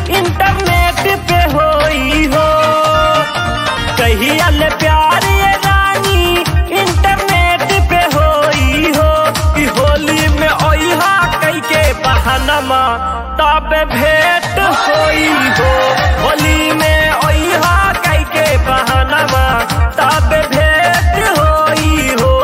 internet पे होई हो कहिया ले प्यार ये रानी इंटरनेट पे होई हो कि होली में ओइहा कई के बहानमा तब भेंट होई हो होली में ओइहा कई के बहानमा तब भेंट होई हो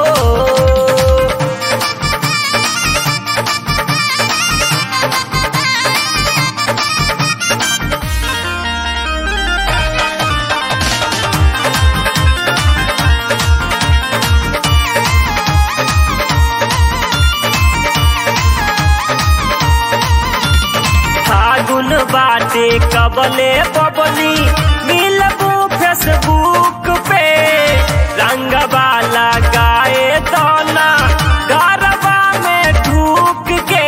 फागुन बाटे कबले बबली मिलबू फेसबुक पे रंगवा लगाए दोना गरबा में ढूक के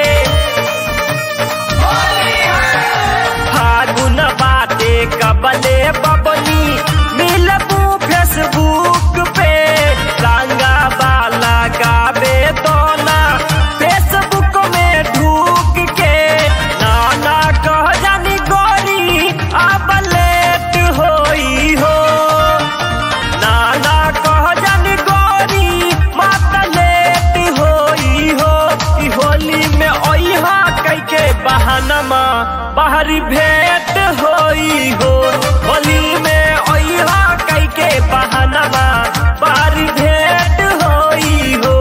फागुन बाटे कबले बबली मिलबू फेसबुक पे रंगवा लगावे दोना फेसबुक में ढूक के नाना कह जानी गोरी अब लेट होई हो नाना कह जानी गोरी मत लेट होई हो ई होली में ओइहा कई के बहानमा बाहरी भेंट होई हो होली में ओइहा कई के बहानमा बाहरी भेंट होई हो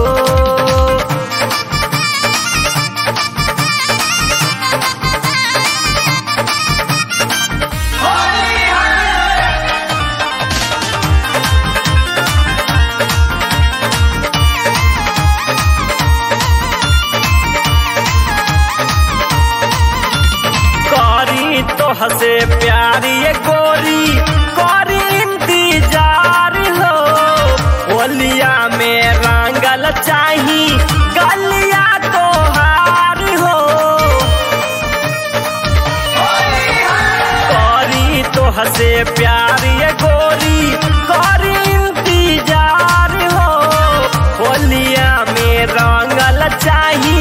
करी तो हसे प्यारी ये गोरी करी इंतजार हो होलिया में रंगल चाही गलिया तो हार हो करी तो हसे प्यारी ये गोरी करी इंतजार हो होलिया में रंगल चाही